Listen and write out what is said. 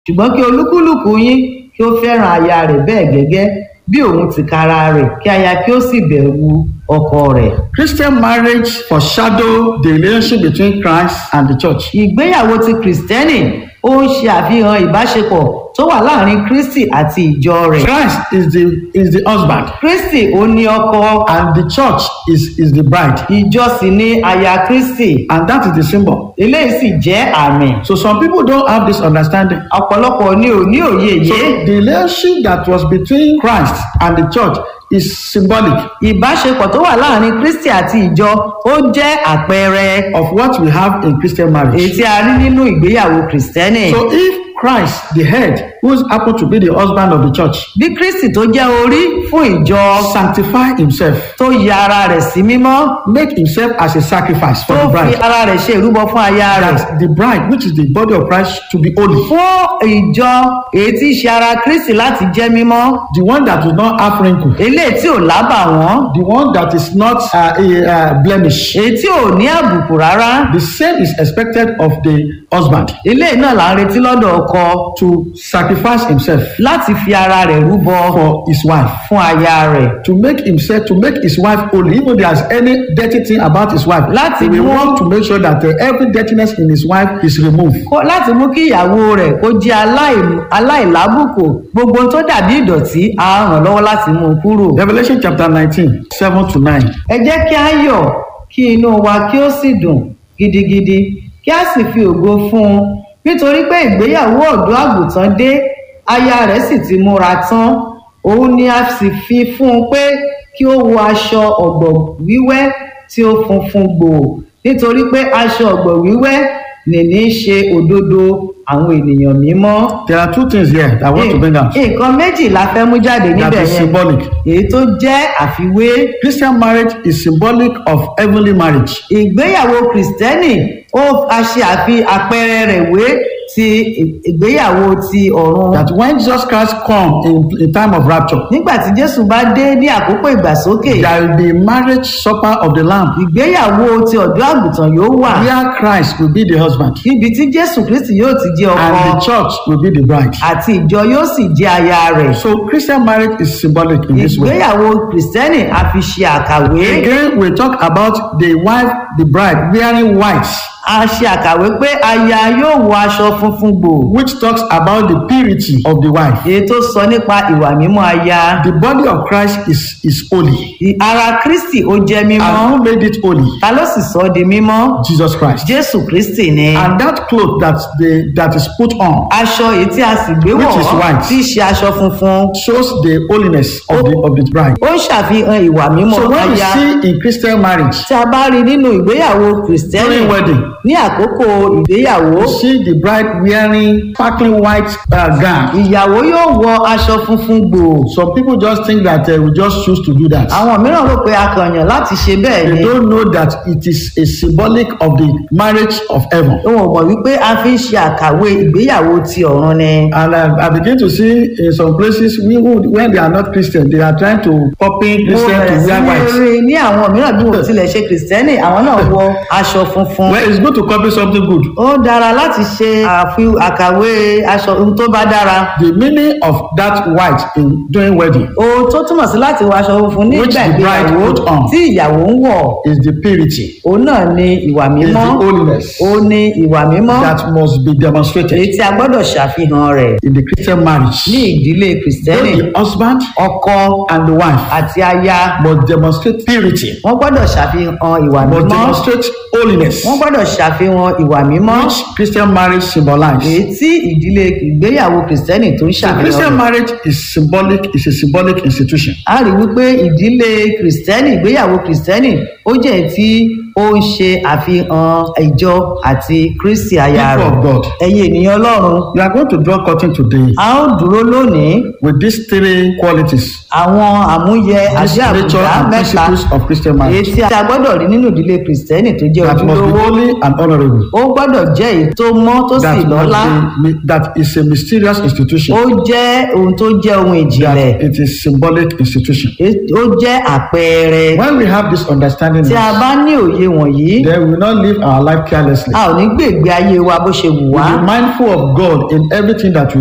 ṣùgbọ́n kí olúkúlùkù yín kí ó fẹ́ràn aya rẹ̀ bẹ́ẹ̀ gẹ́gẹ́ bí òun tìkára rẹ̀ kí aya kí ó sì bẹ̀rù ọkọ rẹ̀. Christian marriage foreshadow the relationship between Christ and the church. ìgbéyàwó ti kìrìsìtẹ́nì ó ń ṣe àfihàn ìbáṣepọ̀ tó wà láàrin kristi àti ìjọ rẹ̀. Christ is the is the husband kristi ó ní ọkọ and the church is is the bride ìjọ sì ní aya kristi and that is the symbol. eléyìí sì jẹ́ àmì. So some people don't have this understanding. ọ̀pọ̀lọpọ̀ ni ò ní òye So yìí. the relationship that was between Christ and the church is symbolic ìbáṣepọ̀ tó wà láàrin kristi àti ìjọ ó jẹ́ àpẹẹrẹ of what we have in Christian èyí marriage. tí a rí nínú ìgbéyàwó kìrìsìtẹ́nì. So if Christ, the head, who happens to be the husband of the church, bí kristi tó jẹ́ orí fún ìjọ sanctify himself, tó ya ara rẹ̀ sí mímọ́ make himself as a sacrifice for tó the fi bride, ara rẹ̀ ṣe ìrúbọ fún aya rẹ̀ that the bride, which is the body of Christ, to be holy, fún ìjọ èyí tí í ṣe ara kristi láti jẹ́ mímọ́ the one that will not have wrinkle, eléyìí tí ò lábà wọ́n the one that is not uh, a, uh, blemish. èyí tí ò ní àbùkù rárá The same is expected of the husband eléyìí náà là ń retí lọ́dọ̀ ọkọ to sacrifice himself láti fi ara rẹ̀ rúbọ for his wife. fún aya rẹ̀ to make himself to make his wife holy even if there's any dirty thing about his wife Láti he will mú- want to make sure that uh, every dirtiness in his wife is removed Kó- láti mú kí ìyàwó rẹ̀ kó jẹ́ aláì- aláìlábùkù gbogbo ohun tó dàbí ìdọ̀tí á ràn lọ́wọ́ láti mú un kúrò. revelation chapter nineteen seven to nine ẹ jẹ́ kí á yọ̀ kí inú wa kí ó sì dùn gidigidi kí á sì fi ògo fún un nítorí pé ìgbéyàwó ọ̀dọ́ àgùntàn dé aya rẹ̀ sì ti múra tán òun ni a sì fi fún un pé kí ó wọ aṣọ ọ̀gbọ̀ wíwẹ́ tí ó funfun gbòò nítorí pé aṣọ ọ̀gbọ̀ wíwẹ́ nìní í ṣe òdodo àwọn ènìyàn mímọ́. there are two things here that i want to bring out nǹkan méjì la fẹ́ mú jáde that níbẹ̀ is yẹn symbolic èyí tó jẹ́ àfiwé christian marriage is symbolic of heavenly marriage ìgbéyàwó kìrìsìtẹ́nì ó a ṣe àfi àpẹẹrẹ rẹ̀ wé ti ìgbéyàwó ti ọ̀run. that when jesus christ come in in time of rapture nígbà tí jésù bá dé ní àkókò ìgbàsókè there will be marriage supper of the lamb ìgbéyàwó ti ọ̀dọ́ àgùntàn yóò wà where christ will be the husband níbi tí jésù kristi yóò ti jẹ́ and ọkọ the church will be the bride àti ìjọ yóò sì jẹ́ aya rẹ̀. so christian marriage is symbolic in this way ìgbéyàwó kìrìsìtẹ́nì a fi ṣe àkàwé Again, we talk about the wife, the bride wearing white, a ṣe àkàwé pé aya yóò wọ aṣọ funfun gbòò which talks about the purity of the wife. èyí tó sọ nípa ìwà mímọ́ aya The body of Christ is, is holy. Ì- ara kristi ó jẹ́ mímọ́ And who made it holy? ta ló sì sọ ọ́ di mímọ́ Jesus Christ. jésù kristi ni And that cloth that the that is put on aṣọ èyí tí a sì gbé wọ̀ Which is white. tí í ṣe aṣọ funfun shows the holiness of the of the bride. ó ń ṣàfihàn ìwà mímọ́ So when we aya see in Christian marriage, tí a bá rí nínú ìgbéyàwó kìrìsìtẹ́nì during wedding, ní àkókò ìgbéyàwó we see the bride wearing sparkling white uh, gown. ìyàwó yóò wọ aṣọ funfun gbòò Some people just think that uh, we just choose to do that. àwọn mìíràn rò pé a kàn yàn láti ṣe bẹ́ẹ̀ ni They don't know that it is a symbolic of the marriage of heaven. òun ò mọ̀ wípé a fi ń ṣe àkàwé ìgbéyàwó ti ọ̀run ni. And I, I begin to see in some places we would, when they are not Christian, they are trying to copy mo Christian bẹ̀rẹ̀ to sí wear ní white. rí ní àwọn mìíràn bí wọ́n tilẹ̀ ṣe kìrìsìtẹ́nì àwọn náà wọ aṣọ funfun. Well, it's good to copy something good. ó dára láti ṣe àfi àkàwé aṣọ ohun tó bá dára. The meaning of that white in during wedding ohun tó túmọ̀ sí láti wọ aṣọ funfun Which nígbà the bride ìgbéyàwó put on. tí ìyàwó ń wọ̀ is the purity, òun náà ni ìwà is mímọ́ the holiness ó ní ìwà mímọ́ that must be èyí demonstrated tí a gbọ́dọ̀ ṣàfihàn rẹ̀ in the Christian ní marriage. ìdílé kìrìsìtẹ́nì Both the husband ọkọ and the wife àti aya must demonstrate purity, wọ́n gbọ́dọ̀ ṣàfihàn ìwà must mímọ́ demonstrate holiness, wọ́n gbọ́dọ̀ ṣàfihàn ìwà mímọ́ which Christian marriage symbolizes. èyí tí ìdílé ìgbéyàwó kìrìsìtẹ́nì tó ń So ṣàfihàn Christian rẹ̀. marriage is symbolic, is a symbolic institution. a rí wípé ìdílé kìrìsìtẹ́nì ìgbéyàwó kìrìsìtẹ́nì ó jẹ́ èyí tí ó ń ṣe àfihàn ìjọ àti kristi aya People rẹ̀ of God, ẹ̀yin ènìyàn ọlọ́run we are going to draw curtain today a ó dúró lónìí with these three qualities, àwọn àmúyẹ these àti nature àbùdá and mẹ́ta principles of Christian èyí marriage tí a gbọ́dọ̀ rí nínú ìdílé kìrìsìtẹ́nì tó jẹ́ that must be ojúlówó holy and honorable. ó gbọ́dọ̀ jẹ́ èyí tó mọ́ tó sì That, lọ́lá must be, that is a mysterious institution. ó jẹ́ ohun tó jẹ́ ohun ìjìnlẹ̀ That it is symbolic institution. ó jẹ́ àpẹẹrẹ When we have this understanding, tí a bá ní òye òye wọ̀nyí then we will not live our life carelessly. a ò ní gbègbè ayé wa bó ṣe wù We wá will be mindful of God in everything that we